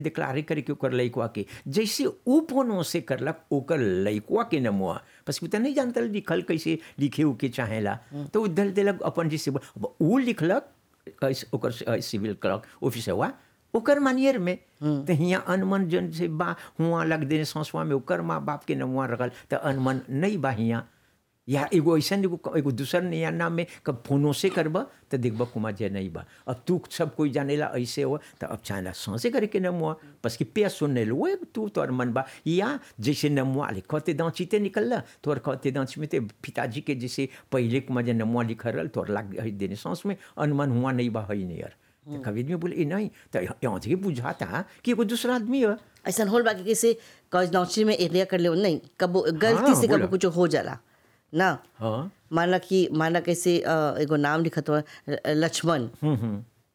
Declare करे कि ओकर लइकवा के जैसे ऊ फोनो से करलक ओकर लइकवा के नमुआ बस उ त नहीं जानता लिखल कैसे लिखे उके चाहेला तो उ दल देलक अपन जैसे अब ऊ लिखलक कैसे ओकर सिविल क्लर्क ऑफिसरवा ओकर मानियर में तो हियाँ अनमन जन से बा हुआ लग देने संसवा में ओकर माँ बाप के नमुआ रखल तो अनमन नहीं बा हियाँ या एगो ऐसा एगो एगो दूसर नया नाम में कब फोनो से करब तो देखब कुमार जय नहीं बा अब तू सब कोई जानेला ऐसे हो तो अब चाहेला सांसे करे के नमुआ बस कि पे सुनने लो वो तू तोर मन बा या जैसे नमुआ ले कहते दांची ते निकल तोर कहते दांची में ते पिताजी के जैसे पहले कुमार जय नमुआ लिख रहा तोर लाग देने सांस में अनमन हुआ नहीं बा है नहीं यार तो कभी में बोले नहीं तो यहाँ से बुझाता कि एगो दूसरा आदमी है ऐसा होल बाकी कैसे कॉलेज नौकरी में एरिया कर ले नहीं कब गलती हाँ, से कब बोला। कुछ हो जाला ना हाँ माना कि माना कैसे अ, एगो नाम लिखत हुआ लक्ष्मण हम्म हम्म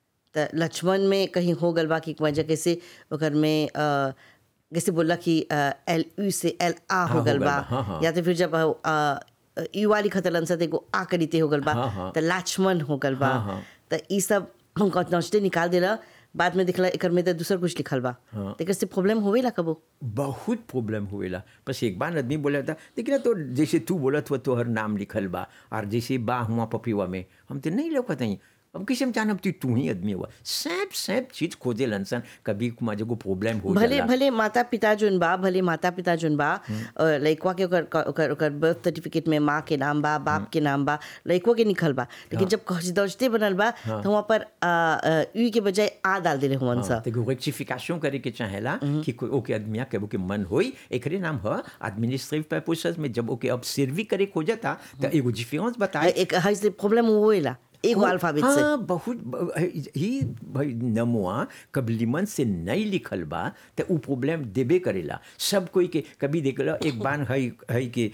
त लक्ष्मण में कहीं हो गल बा कि वजह कैसे ओकर में अ, जैसे बोला कि एल यू से एल आ हाँ, हो हो गल गल बा बा, हाँ, हाँ। या तो फिर जब अ, यू वाली खतरन से एगो आ करीते हो गल बा हाँ, हाँ। त लक्ष्मण हो गल बा हाँ, हाँ। त ई सब हम नौचते निकाल देला बाद में दिखला एकर में त दूसर कुछ लिखल बा हाँ। त एकर से प्रॉब्लम होवेला कबो बहुत प्रॉब्लम हुएला बस एक बार आदमी बोला था लेकिन तो जैसे तू बोलत हुआ तोहर नाम लिखल बा और जैसे बा हुआ पपिवा में हम तो नहीं लौकत हई अब किसे हम जानब तू तू ही आदमी हुआ सैप सैप चीज खोजे लनसन कभी कुमार को प्रॉब्लम हो भले जाला भले माता पिता जोन बा भले माता पिता जोन बा अ, लइकवा के ओकर ओकर ओकर बर्थ सर्टिफिकेट में माँ के नाम बा बाप के नाम बा लइकवा के निकल बा लेकिन जब खसदौजते बनल बा तो वहाँ पर अ, अ, यू के बजाय आ डाल देले हुवन सा तो रेक्टिफिकेशन करे के चाहेला कि कोई ओके आदमिया के ओके मन होई एकरे नाम ह एडमिनिस्ट्रेटिव पर्पसेस में जब ओके अब सर्वी करे खोजता तो एगो डिफरेंस बताए एक हई से प्रॉब्लम होएला एगो अल्फाबेट से हाँ बहुत ब- ही भाई नमुआ कबलीमन से नहीं लिखल बा तो उ प्रॉब्लम देबे करेला सब कोई के कभी देख लो एक बान है है के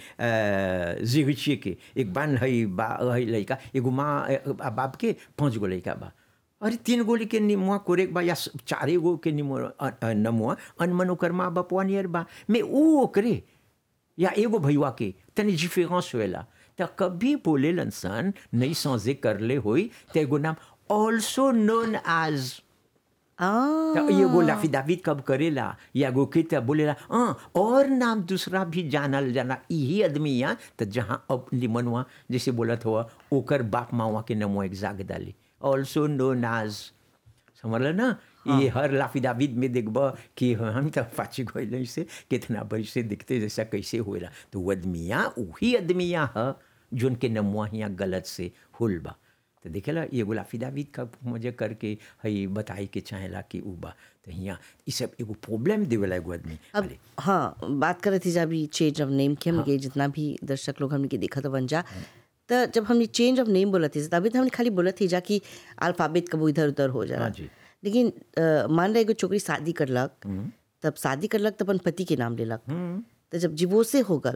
जिगिचिए के एक बान है बा है लड़का एगो माँ अ, बाप के पाँच गो लड़का बा अरे तीन गोली के निमुआ कोरेक बा या स- चारे गो के निमुआ अ- अ, नमुआ अनमन ओकर माँ बापवा नियर बा में ऊ ओकरे या एगो भैया के तनी डिफरेंस होएला त कभी बोले सन नहीं समझे करले होई त एगो नाम ऑल्सो नोन एज आ त एगो लाफिदाविद कब करेला या एगो के त बोलेला हाँ और नाम दूसरा भी जानल जाना यही आदमी यहाँ त जहाँ अब लिमनवा जैसे बोलत हुआ ओकर बाप मावा के नमो एक जाग डाली ऑल्सो नोन एज समझल ना ये हर लाफिदाविद में देखब कि हम तो पाची गए से कितना बैसे दिखते जैसा कैसे होएला तो वो आदमिया वही आदमिया ह जोन के नमुआ हियाँ गलत से होल बा तो देखेला ये एगो लाफिदाविद का मुझे करके हई बताई के चाहेला कि उ बा तो हियाँ ई सब एगो प्रॉब्लम देवेला एगो आदमी अब अरे हाँ बात कर रहे थे जब अभी चेंज ऑफ नेम के हमने जितना भी दर्शक लोग हमने के देखा तो बन जा तो जब हमने चेंज ऑफ नेम बोला थे तभी तो हमने खाली बोला थी जा कि अल्फाबेट कबो इधर उधर हो जा हाँ जी। लेकिन अ, मान रहे एगो छोकरी शादी करलक तब शादी करलक तो अपन पति के नाम लेलक तो जब डिवोर्से हो गल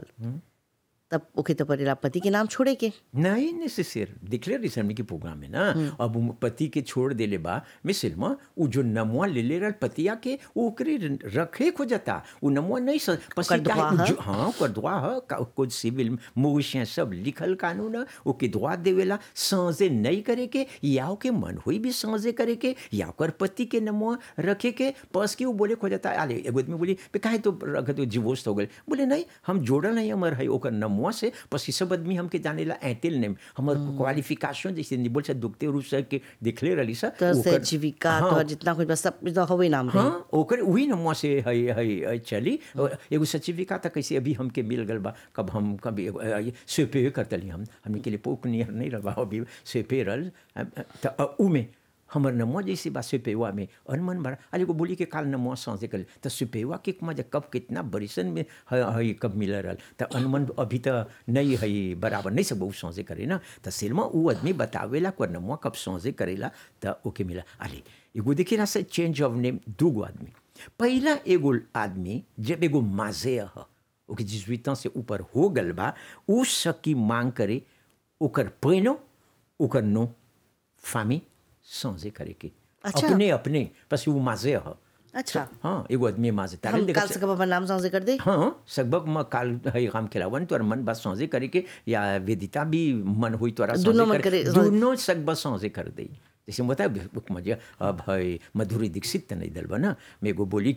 तब ओके तो पड़ेला पति के नाम छोड़े के नहीं नेसेसर दिखले रिसर्मी के प्रोग्राम में ना अब उ पति के छोड़ देले बा मिसल में उ जो नमुआ ले ले रहा पतिया के उ ओकरे रखे खोजता उ नमुआ नहीं स पसी ओकर दुआ काहे- ह? जो- हाँ ओकर दुआ ह का- कुछ सिविल मोविशिया सब लिखल कानून है ओके दुआ देवेला सांझे नहीं करे के या ओके मन हुई भी सांझे करे के या ओकर पति के नमुआ रखे के पस के उ बोले खोजता अरे एगो आदमी बोली पे काहे तो रख तो डिवोर्स हो गए बोले नहीं हम जोड़ल नहीं हमर है ओकर नमुआ से पसी सब आदमी हमके जानेला ऐतिल नेम हमर क्वालिफिकेशन जैसे निबोल से दुखते रूस के दिखले रही सा तो से ओकर- जीविका हाँ, तो जितना कुछ बस सब तो होवे नाम रही हाँ ओकर वही नमुआ से है है है चली और एगो सर्टिफिकेट तक कैसे अभी हमके मिल गल बा कब हम कभी एगो, अ, ये सेपे करतली हम हमने के लिए पोक नियर नहीं रहा अभी सेपे रल अ, अ, त अ, उ में हमर नमुआ जैसे बा सेपेवा में अनमन बड़ा अरे को बोली के काल नमुआ सांसे कर तो सेपेवा के मजा कब कितना बरिसन में है है कब मिल रहल तो अनमन अभी तो नहीं है बराबर नहीं सब सांसे करे ना तो सिल्मा उ आदमी बतावेला को नमुआ कब सांसे करेला तो ओके मिला अरे एगो देखिए ना से चेंज ऑफ नेम दूगो आदमी पहला एगो आदमी जब एगो माजे ह ओके जिजुइता से ऊपर हो गल बा उ सकी मांग करे ओकर पैनो ओकर नो फामी सांसे करे के अच्छा। अपने अपने बस वो माजे ह अच्छा हाँ एगो आदमी माजे तारे हम देखा काल से कब अपन नाम सांसे कर दे हाँ लगभग म काल है काम खिलावन तोर मन बस सांसे करे के या वेदिता भी मन हुई तोरा दुनो सांसे मन करे- दोनों सब बस सांसे कर दे जैसे बता बुक में अब है मधुरी दीक्षित त नहीं दल बा ना मैं एगो बोली